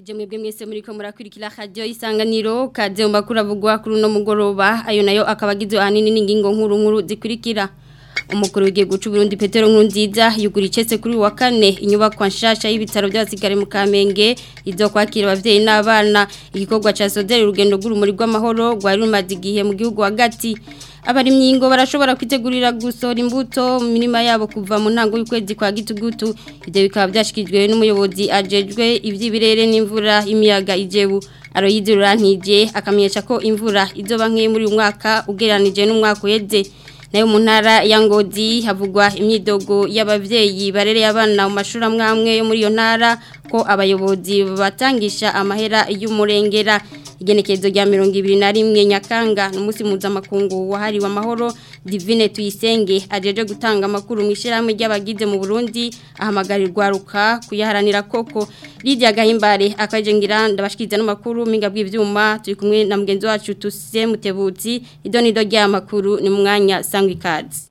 ndabaramukije mwebwe mwese muri ko murakwirikira radio isanganiro kaze mbakuru avugwa kuri no mugoroba ayo nayo akabagizwe ahanini n'ingingo nkuru nkuru zikurikira umukuru w'igihugu cy'u Burundi Petero Nkurunziza yugura icese kuri wa kane inyubako nshasha y'ibitaro by'abasigare mu Kamenge izo kwakira abavyeyi n'abana igikorwa ca Sodere urugendo rw'urumuri rw'amahoro rwari rumaze igihe mu gihugu hagati abarimyi ngo barashobora kwitegurira gusora imbuto mu mirima yabo kuva mu ntango y'ukwezi kwa gitugutu ibyo bikaba byashyikirijwe n'umuyobozi ajejwe iby'ibirere n'imvura imiyaga ijebu aroyizirura ntije akamenyesha ko imvura izoba nk'iyo muri uyu mwaka ugereranije n'umwaka uheze nayo mu ntara ya ngozi havugwa imyidogo y'abavyeyi barereye abana mu mashuri amwe amwe yo muri iyo ntara ko abayobozi batangisha amahera y'umurengera igenekerezo rya mirongo ibiri na rimwe nyakanga ni umunsi mpuzamakungu wahariwe amahoro divine tuyisenge ajeje gutanga amakuru mu ishyirahamwe ry'abagize mu burundi ahamagarirwa ruka kuyaharanira koko Lydia gahimbare akaje ngira ndabashikiriza n'amakuru minga bw'ivyuma turi kumwe na mugenzi wacu tuse mutebutsi ido nido rya makuru ni mu mwanya sangwa ikazi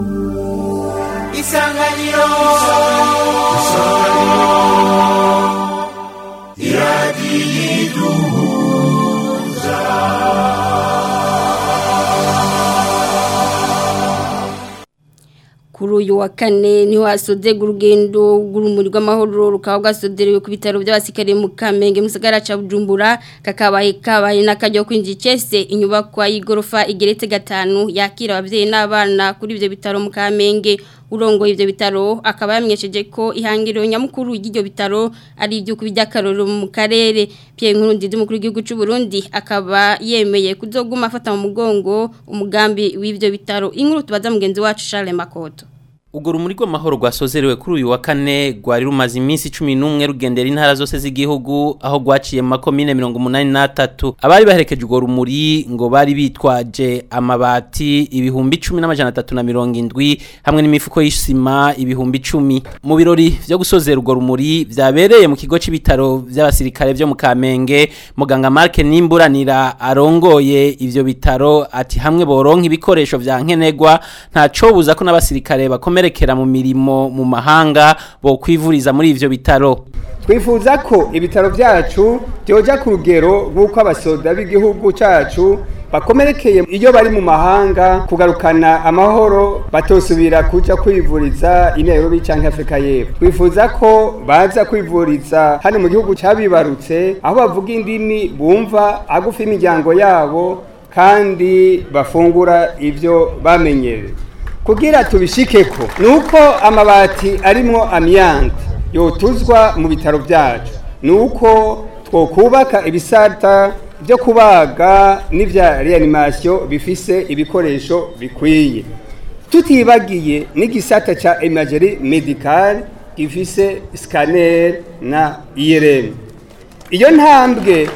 isanganiro iradiyiduhuza kuri uyu wa kane niho hasodega urugendo rw'urumuri rw'amahoro rukaba rwasoderewe ku bitaro by'abasikariye mu kamenge mu gisagara cya bujumbura kakabaye kabaye n'akajya kwinjira icese inyubakwa y'igorofa igeretse gatanu yakira ababyeyi n'abana kuri ibyo bitaro mu kamenge urongoye ibyo bitaro akaba yamenyesheje ko ihangiro nyamukuru y'ibyo bitaro ari ibyo by'akaroro mu karere Pierre Nkurunziza umukuru w'igihugu cy'u Burundi akaba yemeye kuzoguma afata mu mugongo umugambi w'ibyo bitaro inkuru tubaza mugenzi wacu Charles Makoto Ugo rumuri rw'amahoro rwasozerewe kuri uyu wa kane rwari rumaze iminsi 11 rugendera intara zose z'igihugu aho rwaciye mu makomine 183 abari baherekeje ugo rumuri ngo bari bitwaje amabati ibihumbi 1370 hamwe n'imifuko y'isima ibihumbi 10 mu birori byo gusozera ugo rumuri byabereye mu kigo c'ibitaro by'abasirikare byo mu Kamenge muganga Mark Nimburanira arongoye ivyo bitaro ati hamwe boronka ibikoresho vya nkenegwa ntaco buza ko n'abasirikare bakomeye bakomerekera mu mirimo mu mahanga bo kwivuriza muri ivyo bitaro twifuza ko ibitaro byacu byoja ku rugero rw'uko abasoda b'igihugu cyacu bakomerekeye iyo bari mu mahanga kugarukana amahoro batosubira kuja kwivuriza i Nairobi canke Afrika y'Epfo twifuza ko baza kwivuriza hano mu gihugu cabibarutse aho bavuga indimi bumva agufi imiryango yabo kandi bafungura ivyo bamenyereye kugira tubishikeko nuko amabati arimwo amyante yotuzwa mu bitaro byacu nuko twokubaka ibisata byo kubaga n'ivya reanimation bifise ibikoresho bikwiye tutibagiye n'igisata ca imagerie medicale gifise scanner na IRM iyo ntambwe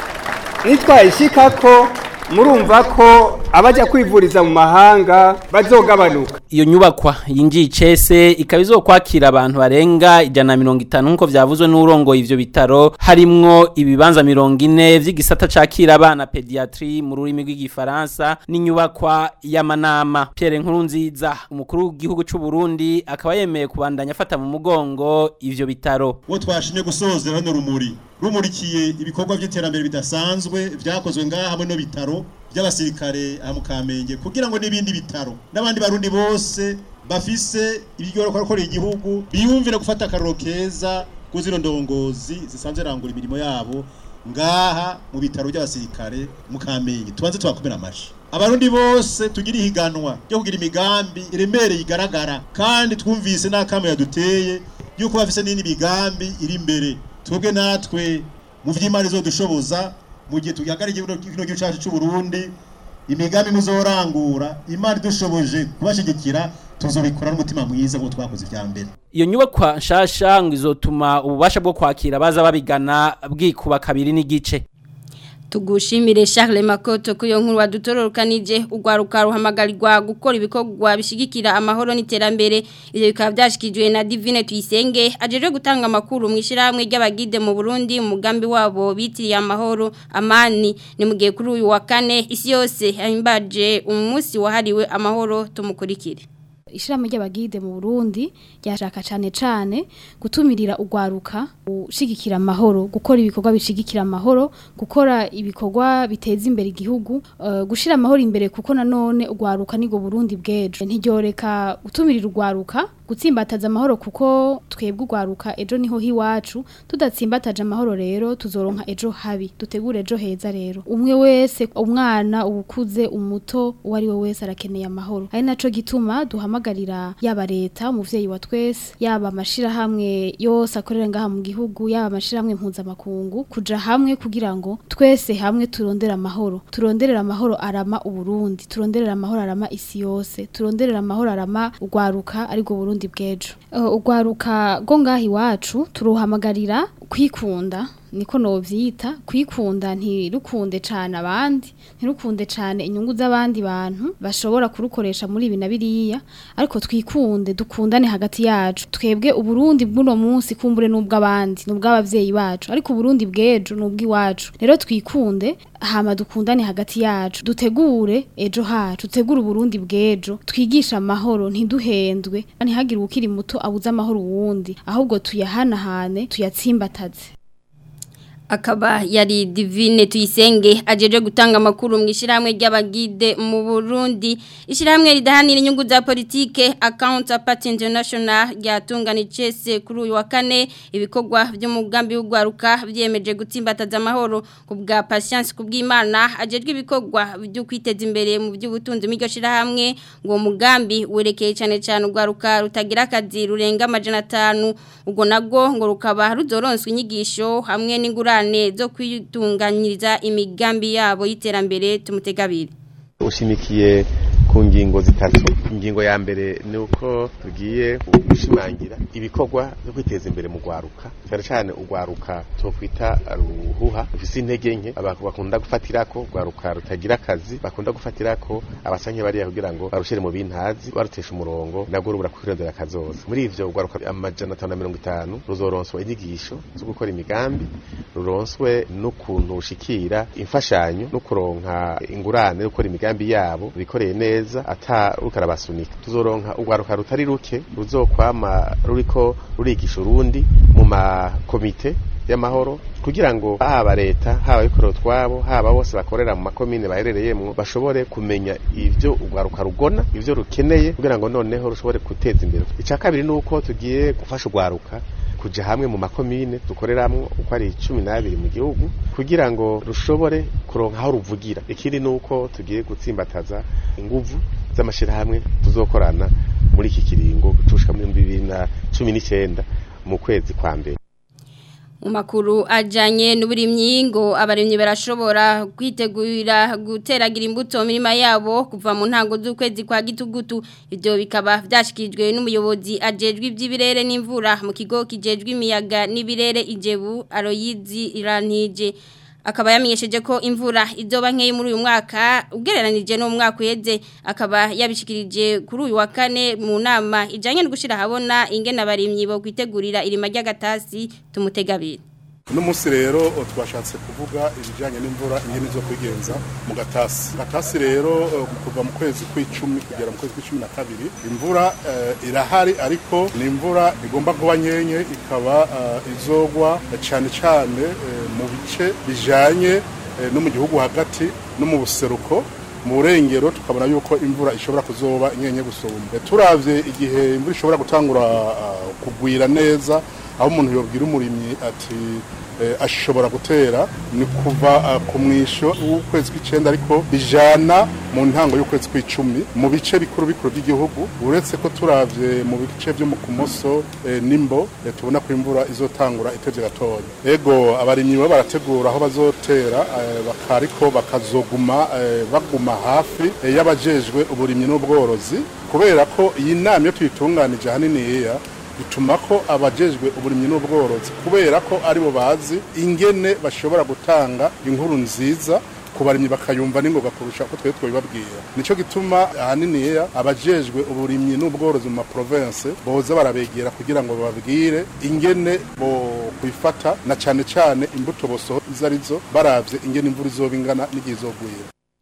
nitwayishikako murumva ko abaja kwivuriza mu mahanga bazogabanuka iyo nyubakwa yinjiye icese ikaba izokwakira abantu barenga ijana na mirongo itanu nk'uko byavuzwe n'urongoye ivyo bitaro harimwo ibibanza mirongo ine vy'igisata cakira abana pediatri mu rurimi rw'igifaransa n'inyubakwa y'amanama Pierre Nkurunziza umukuru w'igihugu c'u Burundi akaba yemeye kubandanya afata mu mugongo ivyo bitaro uwo twashimye gusozera hano rumuri rumurikiye ibikorwa by'iterambere bidasanzwe vyakozwe ngaha hamwe no bitaro by'abasirikare aha mu Kamenge kugira ngo n'ibindi bitaro n'abandi barundi bose bafise ibigoro kwakorera igihugu biyumvira gufata akaroro keza kuzino ndongozi zisanzwe rangura imirimo yabo ngaha mu bitaro by'abasirikare mu Kamenge tubanze twakomera amashi abarundi bose tugira ihiganwa ryo kugira imigambi iremereye igaragara kandi twumvise n'akamo yaduteye yuko bafise n'indi migambi iri imbere twebwe natwe mu vy'imari zodushoboza mu gihe tugihagarike kino gihugu cyacu cy'u Burundi imigambi muzorangura imari dushoboje kubashigikira tuzobikora n'umutima mwiza ngo twakoze ivya mbere iyo nyubakwa nshasha ngo izotuma ububasha bwo kwakira baza babigana bwikuba kabiri n'igice tugushimire Charles Makoto kuyo nkuru wadutororokanije ugwaruka ruhamagarirwa gukora ibikorwa bishigikira amahoro n'iterambere ivyo bikaba byashikijwe na Divine Tuyisenge ajeje gutanga amakuru mu ishiramwe ry'abagide mu Burundi mu mugambi wabo bitiriye amahoro amani ni mugiye kuri uyu wa kane isi yose ahimbaje umunsi wahariwe amahoro tumukurikire ishirahamwe ry'abagide mu Burundi ryashaka cane cane gutumirira ugwaruka gushigikira amahoro gukora ibikorwa bishigikira amahoro gukora ibikorwa biteza imbere igihugu uh, gushira amahoro imbere kuko nanone ugwaruka nigo Burundi bwejo ntiryoreka gutumirira ugwaruka gutsimbataza amahoro kuko twebwe ugwaruka ejo niho hiwacu tudatsimbataje amahoro rero tuzoronka ejo habi dutegure ejo heza rero umwe wese umwana ubukuze umuto uwo ari we wese arakeneye amahoro ari naco gituma duhamagarira yaba leta umuvyeyi wa twese yaba amashirahamwe yose akorera ngaha mu gihugu yaba amashirahamwe mpuzamakungu kuja hamwe kugira ngo twese hamwe turondere amahoro turonderera amahoro arama uburundi turonderera amahoro arama isi yose turonderera amahoro arama ugwaruka ariko Burundi bwejo uh, ugwaruka go ngaha iwacu turuhamagarira kwikunda niko novyita kwikunda ntirukunde cane abandi ntirukunde cane inyungu z'abandi bantu bashobora kurukoresha muri ibi na biriya ariko twikunde dukundane hagati yacu twebwe uburundi bw'uno munsi kumbure n'ubw'abandi n'ubw'abavyeyi bacu ariko uburundi bw'ejo n'ubw'iwacu rero twikunde hama dukundane hagati yacu dutegure ejo hacu dutegure uburundi bw'ejo twigisha amahoro ntiduhendwe ntihagire ukiri muto abuze amahoro uwundi ahubwo tuyahanahane tuyatsimbataze akaba yari divine tuyisenge ajeje gutanga amakuru mu ishyirahamwe ry'abagide mu Burundi ishyirahamwe ridahanira inyungu za politike account party international ryatunganije se kuri uyu wa kane ibikorwa by'umugambi w'ugwaruka byemeje gutsimbataza amahoro ku bwa patience ku bw'Imana ajejwe ibikorwa byo kwiteza imbere mu by'ubutunzi mu shyirahamwe ngo mugambi werekeye cyane cyane ugwaruka rutagira akazi rurenga amajana 5 ubwo nabwo ngo rukaba ruzoronswa inyigisho hamwe n'ingurane zo kwitunganyiriza imigambi yabo y'iterambere tumutegabire ushimikiye ku ngingo zitatu ingingo ya mbere ni uko tugiye gushimangira ibikorwa byo kwiteza imbere mu rwaruka cyane cyane urwaruka twokwita ruhuha rufise intege nke abantu bakunda gufatirako rwaruka rutagira akazi bakunda gufatirako abasanye bariya kugira ngo barushire mu bintazi barutesha umurongo nabwo rubura kwirondera akazoza muri ivyo urwaruka amajana atanu na mirongo itanu ruzoronswa inyigisho zo gukora imigambi ruronswe n'ukuntu rushikira imfashanyo no kuronka ingurane yo gukora imigambi yabo bikoreye neza ata rukarabasunika tuzoronka urwaruka rutari ruke ruzokwama ruriko rurigisha urundi mu makomite y'amahoro kugira ngo haba leta haba abikorera utwabo haba bose bakorera mu makomine baherereyemo bashobore kumenya ivyo urwaruka rugona ivyo rukeneye kugira ngo noneho rushobore guteza imbere icya kabiri ni uko tugiye gufasha urwaruka kuja hamwe mu makomine dukoreramwo uko ari cumi n'abiri mu gihugu kugira ngo rushobore kuronka aho ruvugira ikindi ni uko tugiye gutsimbataza inguvu z'amashirahamwe tuzokorana muri iki kiringo gutushika muri bibiri na cumi n'icyenda mu kwezi kwa mbere mu makuru ajyanye n'uburimyi ngo abarimyi barashobora kwitegurira guteragira imbuto mu mirima yabo kuva mu ntango z'ukwezi kwa gitugutu ibyo bikaba byashyikirijwe n'umuyobozi ajejwe iby'ibirere n'imvura mu kigo kijejwe imiyaga n'ibirere ijebu aroyizi irantije akaba yamenyesheje ko imvura izoba nkeyi muri uyu mwaka ugereranije no mu mwaka uheze akaba yabishikirije kuri uyu wa kane mu nama ijyanye no gushyira ahabona ingene abarimyi bo kwitegurira irima ry'agatasi tumutegabire uno munsi rero twashatse kuvuga ibijyanye n'imvura ingene zo kwigenza mu gatasi gatasi rero kuva mu kwezi kw'icumi kugera mu kwezi kw'icumi na kabiri imvura irahari ariko ni imvura igomba kuba nkenye ikaba izogwa cyane cyane mu bice bijyanye no mu gihugu hagati no mu buseruko mu burengero tukabona yuko imvura ishobora kuzoba inyenye gusumba turavye igihe imvura ishobora gutangura kugwira neza aho umuntu yobwira umurimyi ati ashobora gutera ni kuva ku mwisho w'ukwezi kw'icyenda ariko bijana mu ntango y'ukwezi kw'icumi mu bice bikuru bikuru by'igihugu uretse ko turavye mu bice byo mu kumoso nimbo tubona ko imvura izotangura itevye gatoya ego abarimyi bo barategura aho bazotera ariko bakazoguma baguma hafi y'abajejwe uburimyi n'ubworozi kubera ko iyi nama iyo tuyitunganije ahaniniya bituma ko abajejwe uburimyi n'ubworozi kubera ko aribo bazi ingene bashobora gutanga inkuru nziza ku barimyi bakayumva n'ingoga kurusha ko twebwe twabibabwira nicyo gituma ahaniniya abajejwe uburimyi n'ubworozi mu maprovince boza barabegera kugira ngo bababwire ingene bo kwifata na cyane cyane imbuto bosoho izo arizo baravye ingene imvura izoba ingana n'igihe izogwira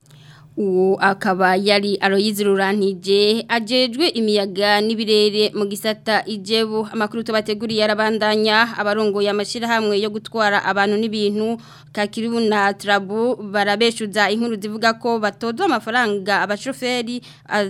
uwo akaba yari Aloyizi Rurantije ajejwe imiyaga n'ibirere mu gisata ijebu amakuru tubateguriye arabandanya abarongoye amashirahamwe yo gutwara abantu n'ibintu kakiribu na trabu barabeshuza inkuru zivuga ko batozwa amafaranga abashoferi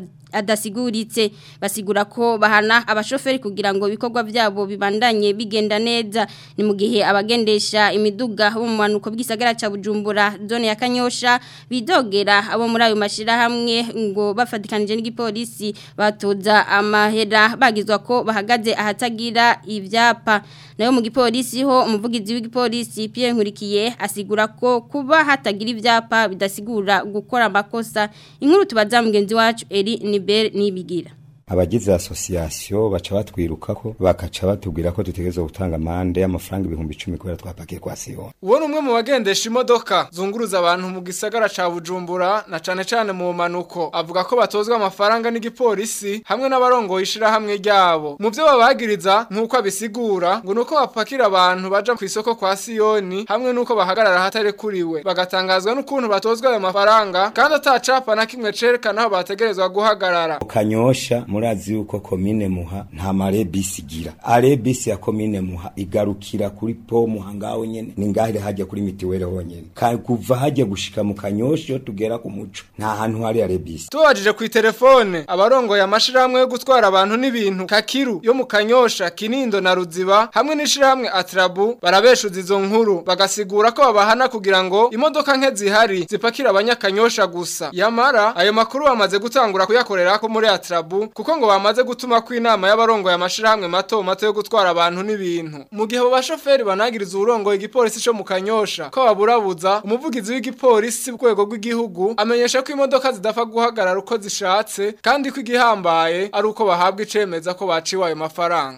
adasiguritse basigura ko bahana abashoferi kugira ngo ibikorwa byabo bibandanye bigenda neza ni mu gihe abagendesha imiduga bo mu manuko bw'isagara ca Bujumbura zone ya Kanyosha bidogera abo muri ayo mashira hamwe ngo bafatikanije n'igipolisi batoza amahera bagizwa ko bahagaze ahatagira ivyapa nayo mu gipolisi ho umuvugizi w'igipolisi Pierre Nkurikiye asigura ko kuba hatagira ivyapa bidasigura gukora amakosa inkuru tubaza mugenzi wacu Eri ni Bel nibigira abagize association baca batwirukako bakaca batubwira ko dutegerezwa gutanga amande y'amafaranga ibihumbi 10 kubera twapakiye kwa Sion. Uwo numwe mu bagendesha imodoka zunguruza abantu mu gisagara ca Bujumbura na cane cane mu manuko avuga ko batozwa amafaranga n'igipolisi hamwe n'abarongoye ishira hamwe ryabo. Mu byo babagiriza nkuko abisigura ngo nuko bapakira abantu baja ku isoko kwa Sioni hamwe nuko bahagarara hatari kuriwe bagatangazwa n'ukuntu batozwa ayo mafaranga kandi atacapa na kimwe cerekana aho bategerezwa guhagarara. Kanyosha murazi yuko komine muha nta mare bisi gira are bisi ya komine muha igarukira kuri po muha ngaho nyene ni ngahire hajya kuri mitiwere honyene kuva hajya gushika mu kanyosho tugera ku muco nta hantu hari are bisi tubajije ku telefone abarongoye amashirahamwe yo gutwara abantu n'ibintu kakiru yo mu kanyosha kinindo na ruziba hamwe n'ishirahamwe atrabu barabeshuza izo nkuru bagasigura ko babahana kugira ngo imodoka nke zihari zipakira abanyakanyosha gusa yamara ayo makuru bamaze gutangura kuyakorera ko muri atrabu kuko ngo bamaze gutuma ko inama y'abarongoye amashirahamwe mato mato yo gutwara abantu n'ibintu mu gihe abo bashoferi banagiriza uburongoye igipolisi cyo mu kanyosha ko baburabuza umuvugizi w'igipolisi ku rwego rw'igihugu amenyesha ko imodoka zidafa guhagarara uko zishatse kandi ko igihambaye ari uko bahabwa icemeza ko baciwe ayo mafaranga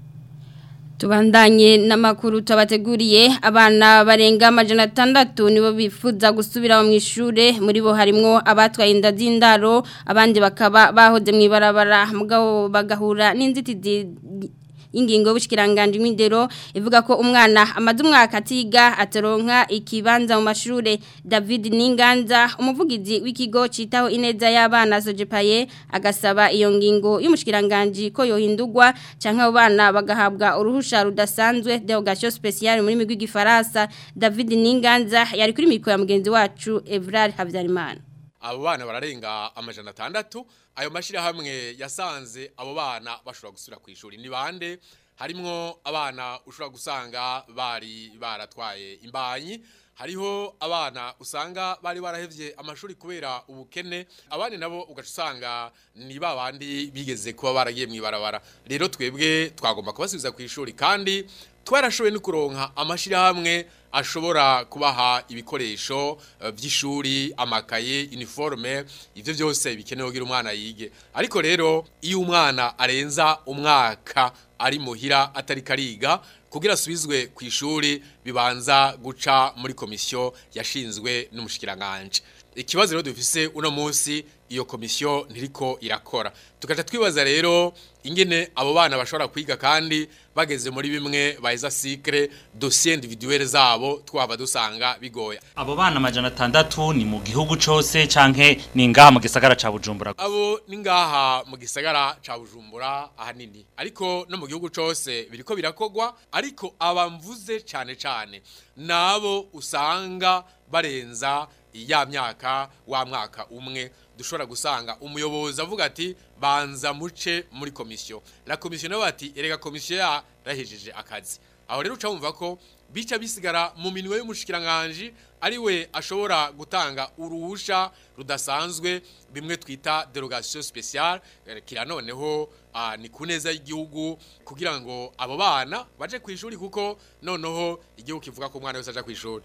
Tubandanye n'amakuru tabateguriye abana barenga amajana atandatu nibo bifuza gusubira mu ishure muri bo harimo abatwaye inda z'indaro abandi bakaba bahoze mu ibarabara mugabo bagahura n'inzitizi ingingo y'ubushikiranganje mw'indero ivuga ko umwana amaze umwaka atiga ataronka ikibanza mu mashure David Ninganza umuvugizi w'ikigo citaho ineza y'abana Sojepaye agasaba iyo ngingo y'umushikiranganje ko yohindurwa canke abo bana bagahabwa uruhusha rudasanzwe derogation spéciale muri migwi gifaransa David Ninganza yari kuri mikoro ya mugenzi wacu Evrar Havyarimana abo bana bararenga amajana atandatu ayo mashyirahamwe yasanze abo bana bashobora gusubira ku ishuri ni bande harimwo abana ushobora gusanga bari baratwaye imbanyi hariho abana usanga bari barahevye amashuri kubera ubukene abandi nabo ugaca usanga ni ba bandi bigeze kuba baragiye mu ibarabara rero twebwe twagomba kubasubiza ku ishuri kandi twarashoboye no kuronka amashyirahamwe ashobora kubaha ibikoresho by'ishuri amakaye uniforme ibyo byose bikenewe kugira umwana yige ariko rero iyo umwana arenza umwaka ari muhira atari kariga kugira asubizwe ku ishuri bibanza guca muri komisiyo yashinzwe n'umushikiranganje ikibazo rero dufise uno munsi iyo komisiyo ntiriko irakora tukaca twibaza rero ingene abo bana bashobora kwiga kandi bageze muri bimwe baheza sikre dossier individuelle zabo twaba dusanga bigoye abo bana amajana atandatu ni mu gihugu cose canke ni ngaha mu gisagara ca Bujumbura abo ni ngaha mu gisagara ca Bujumbura ahanini ariko no mu gihugu cose biriko birakogwa ariko abamvuze cane cane nabo usanga barenza ya myaka wa mwaka umwe dushobora gusanga umuyobozi avuga ati banza muce muri komisiyo la komisiyo nawe ati erega komisiyo yarahejeje akazi aho rero uca wumva ko bica bisigara mu minwe y'umushikiranganje ari we ashobora gutanga uruhusha rudasanzwe bimwe twita derogation spéciale kira noneho uh, ni kuneza y'igihugu kugira ngo abo bana baje ku ishuri kuko noneho igihugu kivuga ko umwana wese aja ku ishuri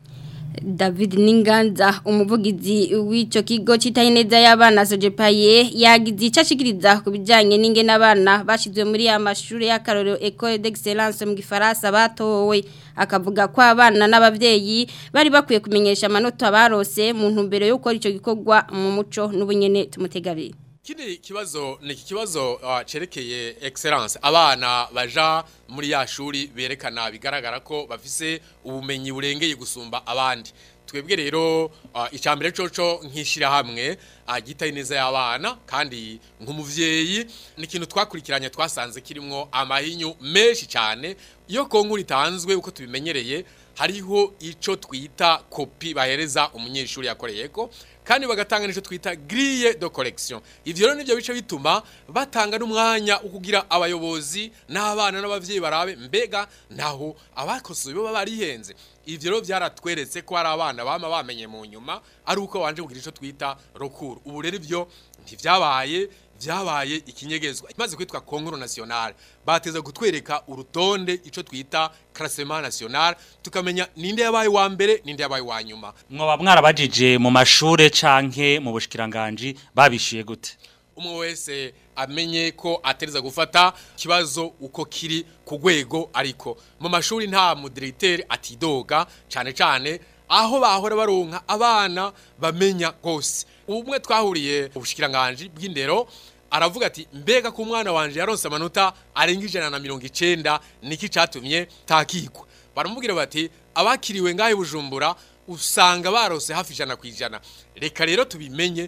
David Ninganza umuvugizi w'ico kigo citaye neza y'abana Sojepaye yagize icashikiriza kubijanye n'inge n'abana bashizwe muri ya mashure y'akarorero École d'Excellence mu Gifaransa batowe akavuga ko abana n'abavyeyi bari bakwiye kumenyesha amanota barose mu ntumbero yo gukora ico gikorwa mu muco n'ubunyene tumutegabire Kini kibazo ni kibazo uh, cerekeye excellence abana baja muri ya shuri berekana bigaragara ko bafise ubumenyi burengeye gusumba abandi twebwe rero uh, icambere coco nkishirahamwe agita ineza y'abana kandi nk'umuvyeyi ni ikintu twakurikiranye twasanze kirimo amahinyu menshi cyane iyo konkuru itanzwe uko tubimenyereye hariho ico twita kopi bahereza umunyeshuri yakoreyeko kandi bagatanga nico twita grille de correction ivyo rero nivyo bice bituma batanga n'umwanya ukugira abayobozi n'abana n'abavyeyi barabe mbega naho abakosoye bo barihenze ivyo rero byaratweretse ko hari abana bama bamenye mu nyuma ari uko wanje kugira ico twita rokuru ubu rero ivyo ntivyabaye vyabaye ikinyegezwa imaze kwitwa konkuru nationale bateza gutwereka urutonde ico twita classement national tukamenya ninde yabaye wa mbere ninde yabaye wa nyuma mwoba mwarabajije mu mashure canke mu bushikiranganje babishiye gute umwe wese amenye ko atereza gufata kibazo uko kiri ku rwego ariko mu mashuri nta mudirecteur atidoga cyane cyane aho bahora baronka abana bamenya gose umwe twahuriye ubushikiranganje bw'indero aravuga ati mbega ku mwana wanje yaronse amanota arenga ijana na mirongo icenda niki catumye takikwa baramubwira bati abakiriwe ngahe bujumbura usanga barose hafi ijana ku ijana reka rero tubimenye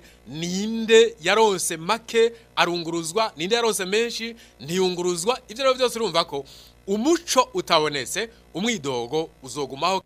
ninde yaronse make arunguruzwa ninde yaronse menshi ntiyunguruzwa ibyo rero byose urumva ko umuco utabonetse umwidogo uzogumaho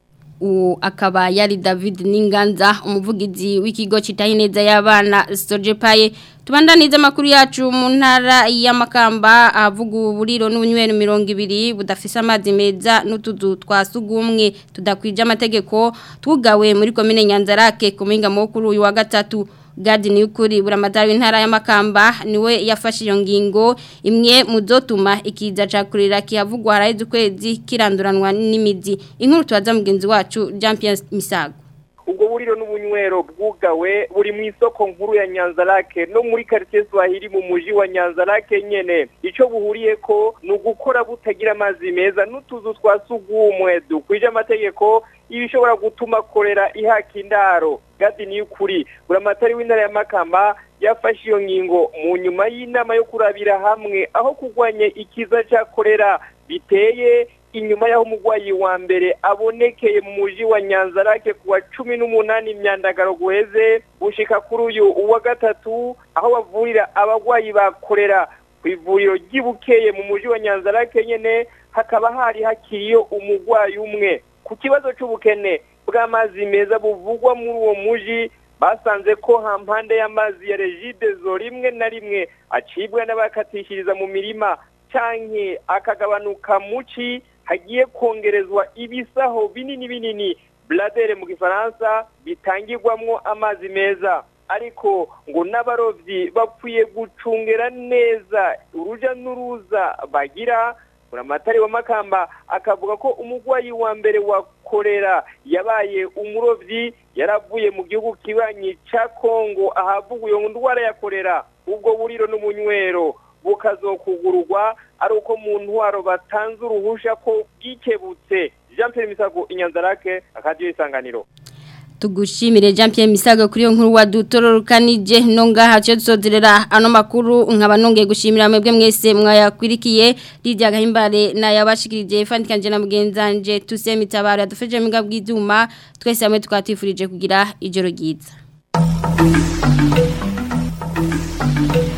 uwo akaba yari David Ninganza umuvugizi w'ikigo citaye neza y'abana Sojepaye tubandaniza makuru yacu mu ntara y'amakamba avuga uburiro n'ubunywero 200 budafise amazi meza n'utuzu twasugumwe tudakwije amategeko tugawe muri commune Nyanzarake kuminga mukuru uyu wa gatatu Gadi ni ukuri buramadari w'intara y'amakamba niwe yafashe iyo ngingo imwe mu zotuma ikiza cakurira kihavugwa haraheze ukwezi kiranduranwa n'imizi inkuru tubaza mugenzi wacu Jean Pierre Misago ubwo buriro n'ubunywero bwugawe buri mu isoko nkuru ya Nyanzarake no muri quartier Swahili mu muji wa Nyanzarake nyene ico buhuriye ko ni ugukora butagira amazi meza n'utuzu twasugumwe dukwije amategeko ibishobora gutuma korera ihaka indaro gadi ni ukuri buramatari w'intara ya Makamba yafashe iyo ngingo mu nyuma y'inama yo kurabira hamwe aho kurwanya ikiza cya korera biteye inyuma y'aho umurwayi wa mbere abonekeye mu muji wa Nyanzarake kuwa cumi n'umunani imyandagaro guheze gushika kuri uyu uwa gatatu aho bavurira abarwayi bakorera ku ivuriro ry'ibukeye mu muji wa Nyanzarake nyene hakaba hari hakiriyo umurwayi umwe ku kibazo c'ubukene bw'amazi meza buvugwa muri uwo muji basanze ko hampande y'amazi ya regidezo rimwe na rimwe acibwa n'abakatishiriza mu mirima canke akagabanuka muci hagiye kongerezwa ibisaho binini binini bladere mu gifaransa bitangirwamwo amazi meza ariko ngo n'abarovyi bapfuye gucungera neza uruja n'uruza bagira buramatari wa makamba akavuga ko umurwayi wa mbere wa korera yabaye umurovyi yaravuye mu gihugu kibanyi ca Kongo ahavuga iyo ndwara ya korera ubwo buriro n'umunywero bukazokugururwa ari uko mu ntwaro batanze uruhusha ko bwikebutse Jean Pierre Misago inyanzarake akadiyo isanganiro tugushimire Jean Pierre Misago kuri yo nkuru wadutororokanije no ngaha cyo tuzozerera ano makuru nkaba nongeye gushimira mwebwe mwese mwayakwirikiye Lydia Gahimbare na yabashikirije fandikanje na mugenzanje tuseme tabara dufeje miga bw'izuma twese hamwe tukatifurije kugira ijoro ryiza